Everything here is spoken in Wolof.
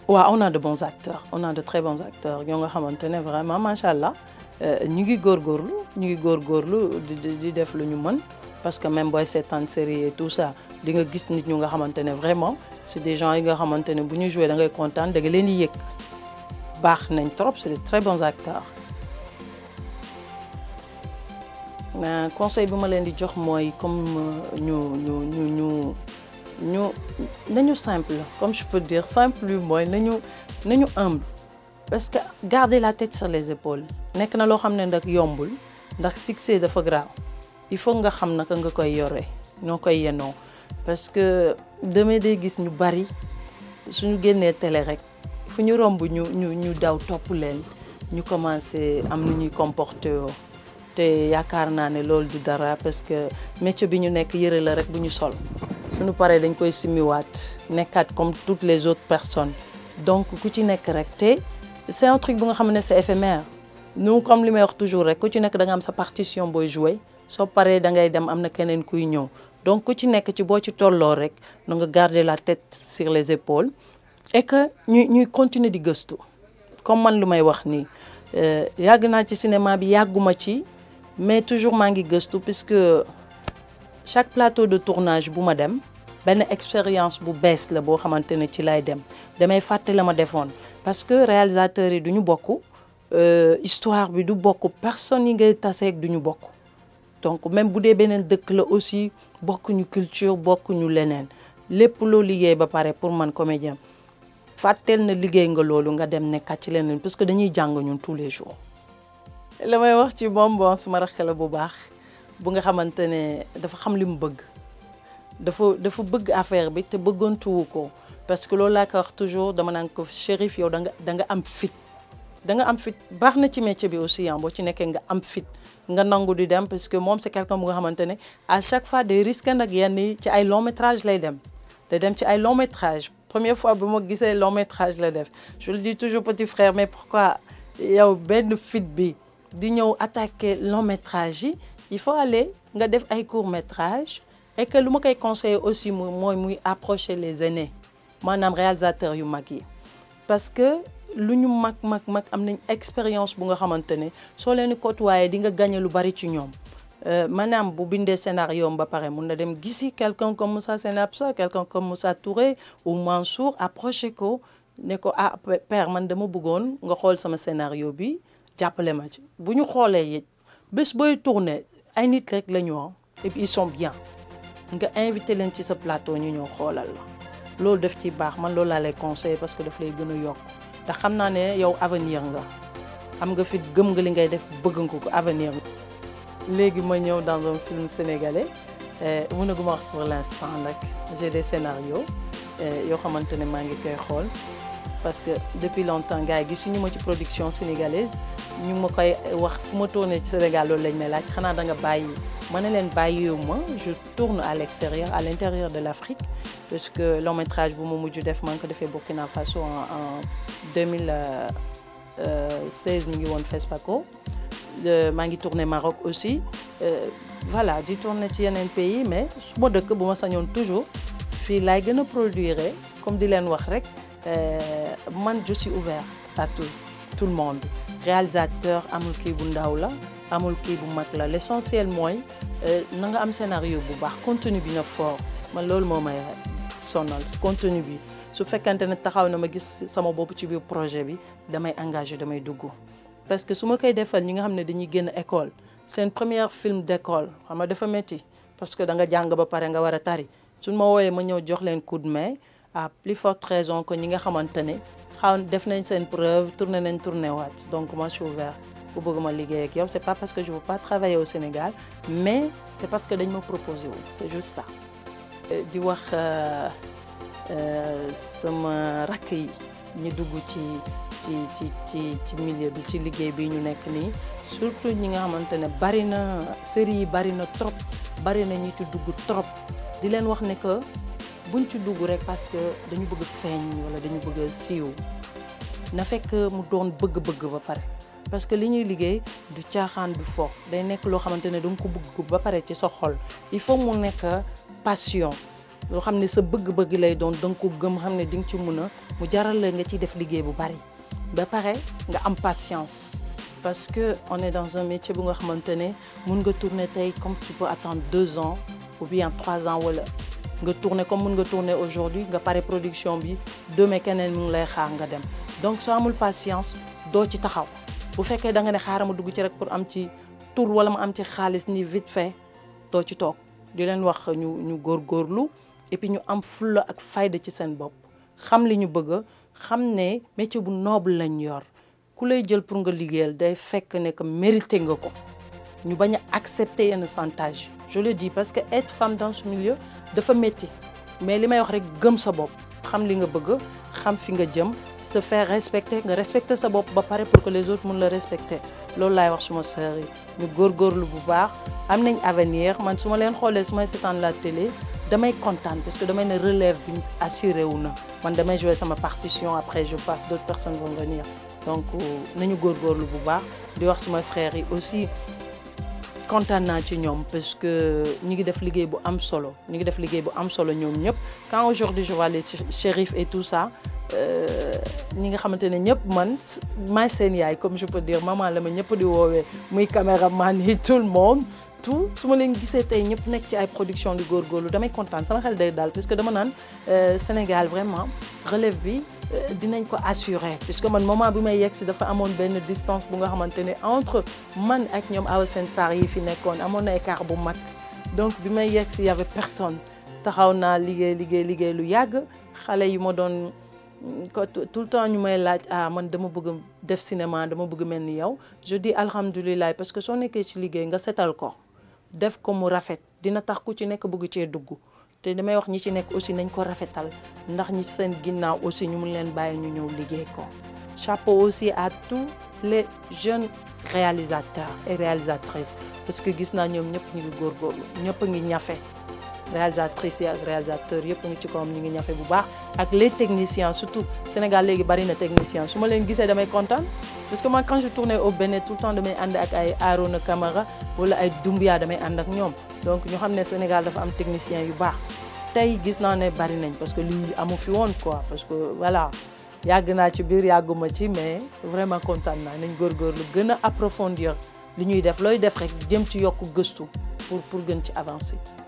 waaw on a de bons acteurs on a de très bons acteurs ñoo nga xamante ne vraiment macha allah ñu ngi góorgóorlu ñu ngi góorgóorlu di di def lu ñu mën parce que même booy seetaan série et tout ça di nga gis nit ñu nga xamante ne vraiment c'est des gens yi nga xamante ne bu ñu joué da ngay kontaan da nga leen di yëg baax nañ trop c'est de très bons acteurs. mais conseil bi ma leen di jox mooy comme ñu ñu ñu ñu ñu nañu simple comme je peux dire simple bi mooy nañu nañu humble parce que garder la tête sur les épaules nekk na loo xam ne nag yombul ndax succès dafa grave il faut nga xam naka nga koy yore ñoo koy yenoo parce que demee day gis ñu bari suñu génnee télé rek fu ñu romb ñu ñu ñu daw topp leen ñu commencé am nu ñuy comporté yoo te yaakaar naa ne loolu du dara parce que métier bi ñu nekk yëre la rek bu ñu sol suñu paree dañ koy simiwaat nekkaat comme toutes les autres personnes donc ku ci nekk rek te c'est un truc bu nga xam ne c'est éphémère nous comme li may wax toujours rek ku ci nekk da nga am sa partition booy jouer soo paree da ngay dem am na keneen kuy ñëw donc ku ci nekk ci boo ci tolloo rek na nga garder la tête sur les épaules et que ñuy ñuy continuer di gëstu comme man lu may wax nii yàgg naa ci cinéma bi yàgguma ci mais toujours maa ngi gëstu puisque chaque plateau de tournage bu ma dem benn expérience bu bees la boo xamante ne ci lay dem damay fàtte la ma defoon parce que réalisateurs yi du ñu bokk histoire bi du bokk personne yi ngay taseeg du ñu bokk donc même bu dee beneen dëkk la aussi bokkuñu culture bokkuñu leneen lépp loo liggéey ba pare pour man comédien fàtteel na liggéey nga loolu nga dem nekkat ci leneen parce que dañuy jàng ñun tous les jours la may wax ci moom bon suma rakk la bu baax bu nga xamante ne dafa xam li mu bëgg dafa dafa bëgg affaire bi te bëggantuwu ko parce que loolu laa ko wax toujours dama naan ko Chérif yow da nga da nga am fit da nga am fit baax na ci métier bi aussi ah boo ci nekkee nga am fit nga nangu di dem parce que moom c'est quelqu'un bu nga xamante ne à chaque fois day risqué nag yenn yi ci ay long métrage lay dem day dem ci ay long métrage première fois bu ma gisee long métrage la def je le dis toujours petit frère mais pourquoi yow benn fit bi di ñëw attaquer long métrage yi il faut aller nga def ay court métrage et que lu ma koy conseiller aussi muy mooy muy approcher les aînés maanaam réalisateurs yu mag yi parce que lu ñu mag mag mag am nañ expérience bu nga xamante ne soo leen di côtoyer di nga gagner lu bari ci ñoom maanaam bu bindee scénario ba pare mun na dem gisi quelqu'un comme Moussa Senabsa quelqu'un comme Moussa Touré ou Mansour approcher ko ne ko ah père man dama bëggoon nga xool sama scénario bi jàppale ma ci bu ñu xoolee it bés booy tourner ay nit rek la ñu et puis ils sont bien nga invité leen ci sa plateau ñu ñëw xoolal la loolu daf ciy baax man loolu laa lay conseiller parce que daf lay gën a yokk ndax xam naa ne yow avenir nga am nga fi gëm nga li ngay def bëgg nga ko avenir léegi ma ñëw dans un film sénégalais mënaguma wax pour l'instant nag j'ai des scénarios yoo xamante ne maa ngi koy xool parce que depuis longtemps gars yi gisuñu ma ci production sénégalaise ñu ma koy wax fu ma tourné ci Sénégal loolu lañ may laaj xanaa da nga bàyyi ma ne leen bàyyiwuma je tourne à l'extérieur à l'intérieur de l'Afrique parce que long métrage bu ma mujj def maa ngi ko defee Burkina Faso en en 2016 mi ngi woon FESPACO maa ngi tourné Maroc aussi voilà di tourné ci yeneen pays mais su ma dëkk bu ma sañoon toujours fii laay gën a produire comme di leen wax rek man je suis ouvert à tout tout le monde réalisateur amul kii bu ndaw la amul kii bu mag la l'essentiel mooy na nga am scénario bu baax contenu bi na fort man loolu moo may sonal contenu bi su fekkante ne taxaw na ma gis sama bopp ci biir projet bi damay engagé damay dugg parce que su ma koy defal ñi nga xam ne dañuy génn école seen première film d'école xam nga dafa métti parce que da nga jàng ba pare nga war a tari suñ ma wooyee ma ñëw jox leen coup de main à plus forte raison que ñi nga xamante ne xaw def nañ seen preuve tourné nañ tourné waat donc moi je suis ouvert bu bëgg ma liggéey ak yow c'est pas parce que je veux pas travailler au Sénégal mais c'est parce que dañ ma proposé wu c'est juste ça di wax sama rakk yi ñu dugg ci ci ci ci ci milieu bi ci liggéey bi ñu nekk nii surtout ñi nga xamante ne bari na série yi bari na trop bari na ñi ci dugg trop di leen wax ne que buñ ci dugg rek parce que dañu bëgg feeñ wala dañu bëgg siiw na fekk mu doon bëgg-bëgg ba pare parce que li ñuy liggéey du caaxaan du fo day nekk loo xamante ne danga ko bëgg ba pare ci sa xol il faut mu nekk passion loo xam ne sa bëgg-bëgg lay doon da nga ko gëm xam ne di nga ci mun a mu jaral la nga ciy def liggéey bu bari ba pare nga am patience parce que on est dans un métier bu nga xamante ne mun nga tourner tey comme tu peux attendre deux ans ou bien trois ans wala nga tourner comme mun nga tourner aujourd'hui nga pare production bi demain keneen mu ngi lay xaar nga dem donc soo amul patience doo ci taxaw bu fekkee da nga ne xaaral ma dugg ci rek pour am ci tour wala ma am ci xaalis ni vite fait doo ci toog di leen wax ñu ñu góorgóorlu et puis ñu am fulla ak fayda ci seen bopp xam li ñu bëgg xam ne métier bu noble lañ yor ku lay jël pour nga liggéeyal day fekk ne que mérité nga ko ñu bañ a accepter yenn chantage je le dis parce que être femme dans ce milieu dafa métti mais li may wax rek gëm sa bopp xam li nga bëgg xam fi nga jëm se faire respecter nga respecter sa bopp ba pare pour que les autres mun la respecter loolu laay wax suma sœur yi ñu góorgóorlu bu baax am nañ avenir man su ma leen xoolee su may seetaan la télé damay kontaan parce que damay ne relève bi assuré wu na man damay jouer sama partition après je passe d'autres personnes vont venir donc nañu góorgóorlu bu baax di wax suma frères yi aussi kontaan naa ci ñoom parce que ñi ngi def liggéey bu am solo ñi ngi def liggéey bu am solo ñoom ñëpp quand aujourd'hui je vois les shérifs et tout ça ñi nga xamante ne ñëpp man maay seen yaay comme je peux dire maman la ma ñëpp di woowee muy caméraman yi tout le monde tout su ma leen gisee tey ñëpp nekk ci ay production di góorgóorlu damay kontaan sama xel day daal parce que dama naan Sénégal vraiment relève bi dinañ ko assurer puisque man moment bi may yegg si dafa amoon benn distance bu nga xamante ne entre man ak ñoom Awa Sène Sarr yi fi nekkoon amoon na écart bu mag donc bi may yegg si y avait personne taxaw naa liggéey liggéey liggéey lu yàgg xale yi ma doon ko tout le temps ñu may laaj ah man dama bëgg def cinéma dama bëgg mel ni yow je dis alhamdulilah parce que soo nekkee ci liggéey nga setal ko def ko mu rafet dina tax ku ci nekk bëgg cee dugg te damay wax ñi ci nekk aussi nañ ko rafetal ndax ñi ci seen ginnaaw aussi ñu mun leen bàyyi ñu ñëw liggéey ko chapeau aussi à tous les jeunes réalisateurs et réalisatrices parce que gis naa ñoom ñëpp ñu ngi góorgóorlu ñëpp a ngi ñafe réalisatrices yi ak réalisateurs yëpp ngi ci kawam ñu ngi ñafe bu baax ak les techniciens surtout Sénégal léegi bari na technicien su ma leen gisee damay kontaan parce que moi quand je tournais au Bénin tout le temps damay ànd ak ay Arona Camara wala ay Doumbia damay ànd ak ñoom donc ñu xam ne Sénégal dafa am technicien yu baax tey gis naa ne bari nañ parce que lii amu fi woon quoi parce que voilà yàgg naa ci biir yàgguma ci mais vraiment kontaan naa nañ góorgóorlu gën a approfondir li ñuy def looy def rek jëm ci yokk gëstu pour pour gën ci avancer